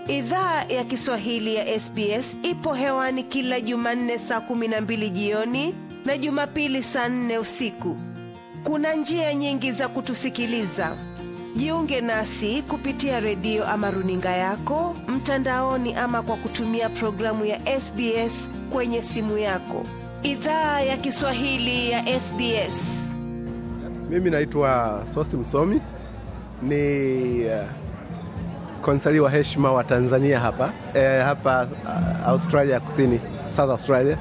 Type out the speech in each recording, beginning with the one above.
Idhaa ya Kiswahili ya SBS ipo hewani kila Jumanne saa kumi na mbili jioni na Jumapili saa nne usiku. Kuna njia nyingi za kutusikiliza. Jiunge nasi kupitia redio ama runinga yako mtandaoni, ama kwa kutumia programu ya SBS kwenye simu yako. Idhaa ya Kiswahili ya SBS. Mimi naitwa Sosi Msomi, ni uh, konsali wa heshima wa Tanzania hapa eh, hapa uh, Australia Kusini, South Australia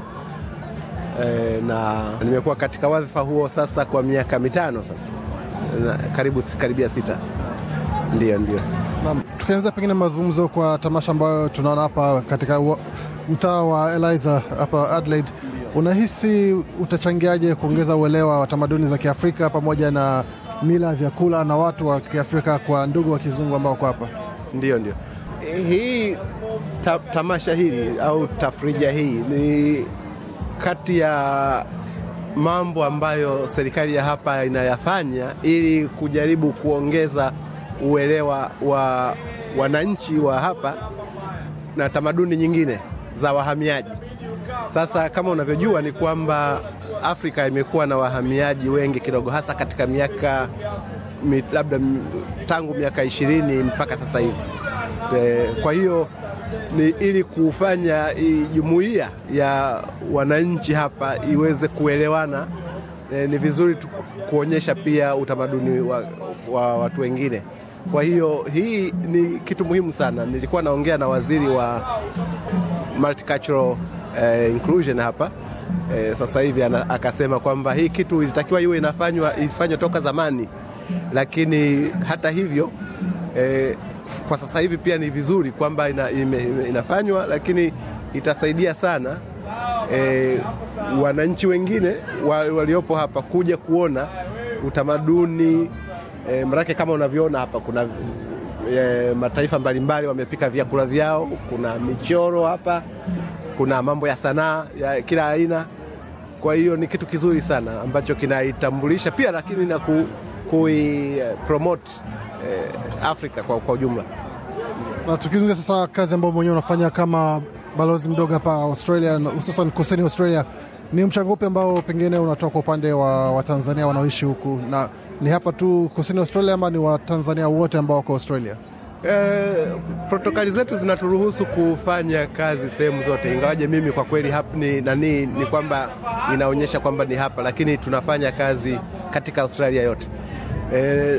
eh, na nimekuwa katika wadhifa huo sasa kwa miaka mitano sasa na, karibu karibia sita. Ndio, ndio. Naam, tukianza pengine mazungumzo kwa tamasha ambayo tunaona hapa katika wa- mtaa wa Eliza hapa Adelaide, unahisi utachangiaje kuongeza uelewa wa tamaduni za Kiafrika pamoja na mila, vyakula na watu wa Kiafrika kwa ndugu wa kizungu ambao wako hapa? Ndio, ndio. Hii ta, tamasha hili au tafrija hii ni kati ya mambo ambayo serikali ya hapa inayafanya ili kujaribu kuongeza uelewa wa wananchi wa hapa na tamaduni nyingine za wahamiaji. Sasa kama unavyojua ni kwamba Afrika imekuwa na wahamiaji wengi kidogo, hasa katika miaka mi, labda m- tangu miaka ishirini mpaka sasa hivi. E, kwa hiyo ni ili kufanya hii jumuiya ya wananchi hapa iweze kuelewana. E, ni vizuri tu kuonyesha pia utamaduni wa, wa watu wengine. Kwa hiyo hii ni kitu muhimu sana. Nilikuwa naongea na waziri wa multicultural eh, inclusion hapa eh, sasa hivi ana, akasema kwamba hii kitu ilitakiwa iwe inafanywa ifanywe toka zamani, lakini hata hivyo eh, kwa sasa hivi pia ni vizuri kwamba ina, ime, ime- inafanywa, lakini itasaidia sana eh, wananchi wengine wa, waliopo hapa kuja kuona utamaduni eh, maanake kama unavyoona hapa kuna e, mataifa mbalimbali wamepika vyakula vyao. Kuna michoro hapa, kuna mambo ya sanaa ya kila aina. Kwa hiyo ni kitu kizuri sana ambacho kinaitambulisha pia, lakini na ku, kui eh, promote eh, Afrika kwa, kwa ujumla. Na tukizungumzia sasa kazi ambayo mwenyewe unafanya kama balozi mdogo hapa Australia, na hususan kusini Australia, ni mchango upi ambao pengine unatoa kwa upande wa Watanzania wanaoishi huku, na ni hapa tu kusini Australia ama ni Watanzania wote ambao wako Australia? Eh, protokali zetu zinaturuhusu kufanya kazi sehemu zote, ingawaje mimi kwa kweli hapa ni, nani, ni kwamba inaonyesha kwamba ni hapa, lakini tunafanya kazi katika Australia yote. Eh,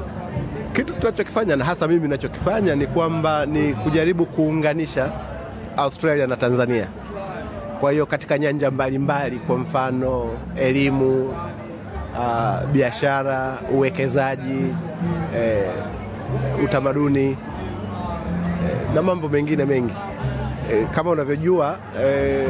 kitu tunachokifanya na hasa mimi ninachokifanya ni kwamba ni kujaribu kuunganisha Australia na Tanzania. Kwa hiyo katika nyanja mbalimbali, kwa mfano elimu, ah, biashara, uwekezaji, eh, utamaduni eh, na mambo mengine mengi eh, kama unavyojua eh,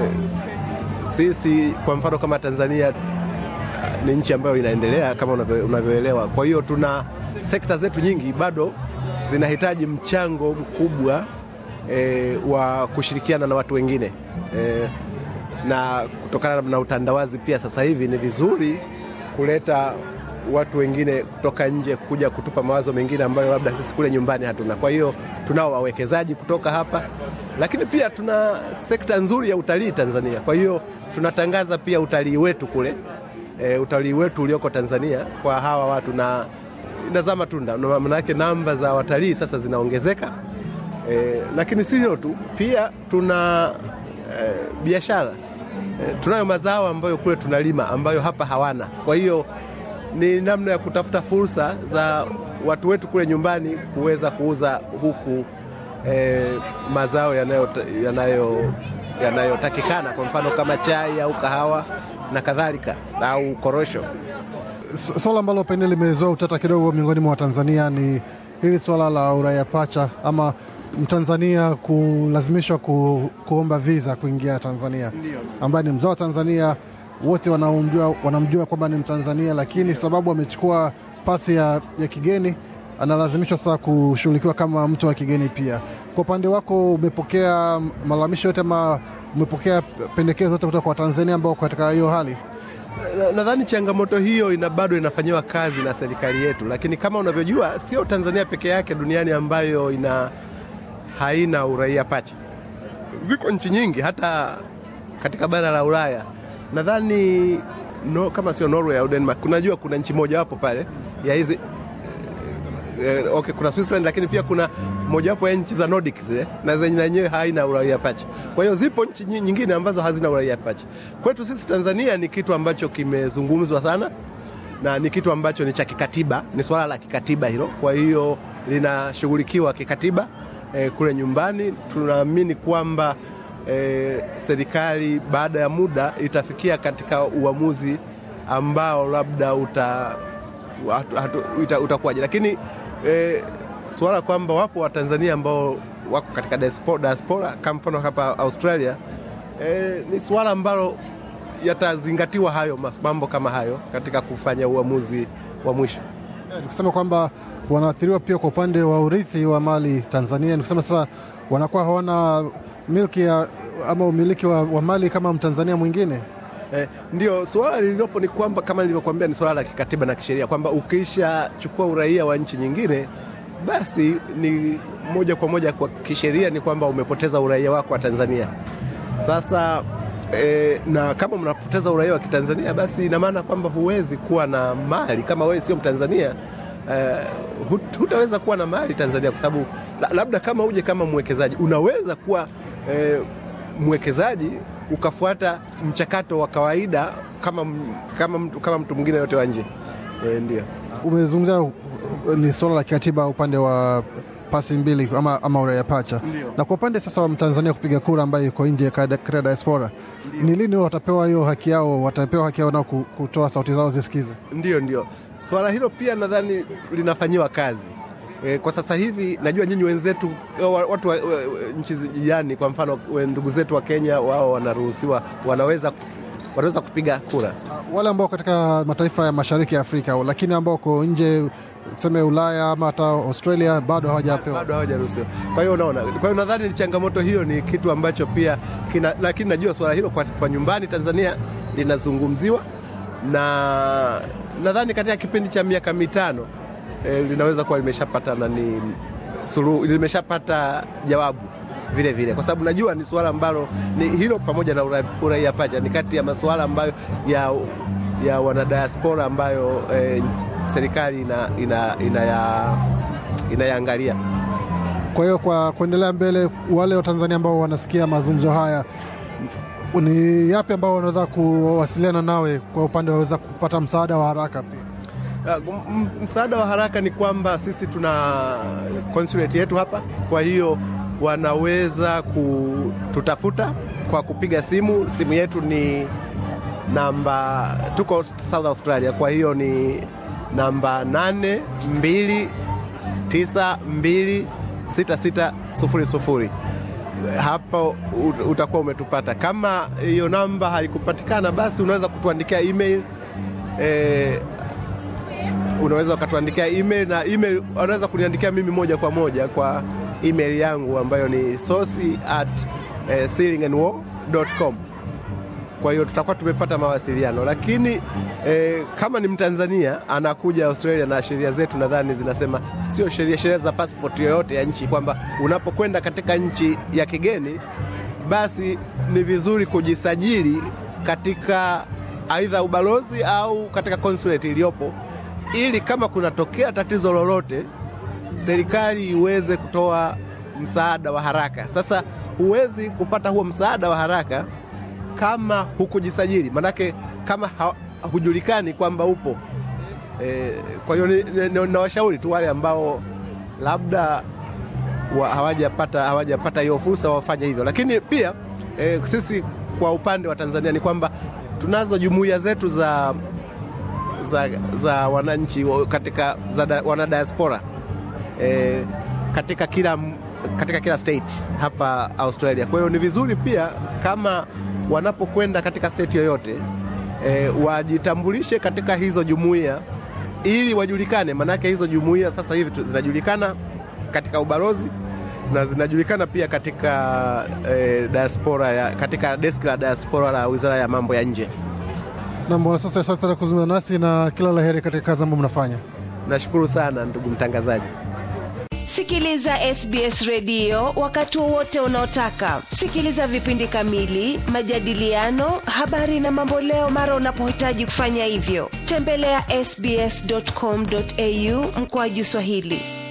sisi kwa mfano kama Tanzania ah, ni nchi ambayo inaendelea kama unavyo- unavyoelewa. Kwa hiyo tuna sekta zetu nyingi bado zinahitaji mchango mkubwa eh, wa kushirikiana na watu wengine eh, na kutokana na utandawazi pia sasa hivi ni vizuri kuleta watu wengine kutoka nje kuja kutupa mawazo mengine ambayo labda sisi kule nyumbani hatuna. Kwa hiyo tunao wawekezaji kutoka hapa, lakini pia tuna sekta nzuri ya utalii Tanzania. Kwa hiyo tunatangaza pia utalii wetu kule, e, utalii wetu ulioko Tanzania kwa hawa watu na inazaa matunda, Na maanake namba za watalii sasa zinaongezeka. E, lakini si hilo tu, pia tuna e, biashara e, tunayo mazao ambayo kule tunalima ambayo hapa hawana. Kwa hiyo ni namna ya kutafuta fursa za watu wetu kule nyumbani kuweza kuuza huku e, mazao yanayotakikana yanayo, yanayotakikana, kwa mfano kama chai au kahawa na kadhalika au korosho. S- Swala ambalo pengine limezoa utata kidogo miongoni mwa Watanzania ni hili swala la uraia pacha ama Mtanzania kulazimishwa ku, kuomba visa kuingia Tanzania, ambaye ni mzao wa Tanzania, wote wanamjua, wanamjua kwamba ni Mtanzania, lakini sababu amechukua pasi ya, ya kigeni analazimishwa sasa kushughulikiwa kama mtu wa kigeni pia. Kwa upande wako, umepokea malalamisho yote ama umepokea pendekezo yote kutoka kwa Watanzania ambao wako katika hiyo hali? Na- nadhani changamoto hiyo ina bado inafanyiwa kazi na serikali yetu, lakini kama unavyojua, sio Tanzania peke yake duniani ambayo ina haina uraia pacha. Ziko nchi nyingi hata katika bara la Ulaya, nadhani no, kama sio Norway au Denmark, kunajua kuna nchi mojawapo pale ya hizi eh, okay, kuna Switzerland lakini pia kuna mojawapo ya nchi za Nordic zile na zenye yenyewe haina uraia pacha. Kwa hiyo zipo nchi nyi- nyingine ambazo hazina uraia pacha. Kwetu sisi Tanzania ni kitu ambacho kimezungumzwa sana na ni kitu ambacho ni cha kikatiba, ni swala la kikatiba hilo. Kwa hiyo linashughulikiwa kikatiba eh, kule nyumbani. Tunaamini kwamba eh, serikali baada ya muda itafikia katika uamuzi ambao labda uta hatu- hatu- ita- utakuwaje, lakini eh, suala kwamba wapo Watanzania ambao wako katika diaspora, diaspora kama mfano hapa Australia eh, ni suala ambalo yatazingatiwa hayo mas- mambo kama hayo katika kufanya uamuzi wa mwisho. Eh, Nikusema kwamba wanaathiriwa pia kwa upande wa urithi wa mali Tanzania. Nikusema sasa wanakuwa hawana milki ya ama umiliki wa, wa mali kama Mtanzania mwingine. Eh, ndio suala lililopo ni kwamba kama nilivyokuambia ni suala la kikatiba na kisheria kwamba ukishachukua uraia wa nchi nyingine basi ni moja kwa moja kwa kisheria ni kwamba umepoteza uraia wako wa Tanzania. Sasa eh, na kama mnapoteza uraia wa Kitanzania basi ina maana kwamba huwezi kuwa na mali kama wewe sio Mtanzania. Eh, hut- hutaweza kuwa na mali Tanzania kwa sababu la, labda kama uje kama mwekezaji unaweza kuwa eh, mwekezaji ukafuata mchakato wa kawaida kama, m- kama, mtu- kama mtu mwingine yote wa nje e, ndio Umezungumzia uh, ni suala la kikatiba upande wa pasi mbili ama, ama uraia pacha, Ndio. na kwa upande sasa wa Mtanzania kupiga kura ambaye yuko nje kada- katika diaspora, ni lini watapewa hiyo haki yao? Watapewa haki yao nao ku- kutoa sauti zao zisikizwe? ndio ndio swala hilo pia nadhani linafanyiwa kazi e, kwa sasa hivi najua nyinyi wenzetu wa- watu wa, wa, nchi jirani kwa mfano we- ndugu zetu wa Kenya wao wanaruhusiwa wanaweza wanaweza kupiga kura wale ambao katika mataifa ya mashariki ya Afrika, lakini ambao wako nje tuseme Ulaya ama hata Australia bado hawajapewa. bado hawajaruhusiwa. Kwa hiyo unaona, kwa hiyo nadhani ni changamoto hiyo, ni kitu ambacho pia kina, lakini najua swala hilo kwa, kwa nyumbani Tanzania linazungumziwa na nadhani katika kipindi cha miaka mitano eh, linaweza kuwa limeshapata nani suluhu, limeshapata jawabu vile vile, kwa sababu najua ni suala ambalo ni hilo pamoja na ura- uraia pacha ni kati ya masuala ambayo ya, ya wanadiaspora ambayo eh, serikali ina, ina, ina ya, inayaangalia. Kwa hiyo kwa kuendelea mbele, wale wa Tanzania ambao wanasikia mazungumzo haya, ni yapi ambao wanaweza kuwasiliana nawe kwa upande waweza kupata msaada wa haraka pia? Uh, m- m- msaada wa haraka ni kwamba sisi tuna consulate yetu hapa, kwa hiyo wanaweza kututafuta kwa kupiga simu. Simu yetu ni namba, tuko South Australia, kwa hiyo ni namba 82926600 hapo ut- utakuwa umetupata. Kama hiyo namba haikupatikana, basi unaweza kutuandikia email eh, unaweza ukatuandikia email na email unaweza kuniandikia mimi moja kwa moja kwa email yangu ambayo ni sosi at eh, sealingandwar.com. Kwa hiyo tutakuwa tumepata mawasiliano, lakini eh, kama ni Mtanzania anakuja Australia na sheria zetu nadhani zinasema sio sheria sheria za passport yoyote ya nchi kwamba unapokwenda katika nchi ya kigeni basi ni vizuri kujisajili katika aidha ubalozi au katika consulate iliyopo ili kama kunatokea tatizo lolote serikali iweze kutoa msaada wa haraka. Sasa huwezi kupata huo msaada wa haraka kama hukujisajili, manake kama ha, hujulikani kwamba upo e, kwa hiyo ni- ni- ni- nawashauri tu wale ambao labda wa- hawajapata hawajapata hiyo fursa wafanye hivyo, lakini pia e, sisi kwa upande wa Tanzania ni kwamba tunazo jumuiya zetu za za, za wananchi wa- katika za da, wanadiaspora e, katika kila katika kila state hapa Australia. Kwa hiyo ni vizuri pia kama wanapokwenda katika state yoyote e, wajitambulishe katika hizo jumuiya ili wajulikane, manake hizo jumuiya sasa hivi tu- zinajulikana katika ubalozi na zinajulikana pia katika e, diaspora ya, katika deski la diaspora la Wizara ya Mambo ya Nje. Na mbona sasa, asante sana kuzungumza nasi na kila la heri katika kazi ambayo mnafanya. Nashukuru sana ndugu mtangazaji. sikiliza sbs redio wakati wowote unaotaka sikiliza vipindi kamili majadiliano habari na mamboleo mara unapohitaji kufanya hivyo tembelea ya sbscomau mkoaju swahili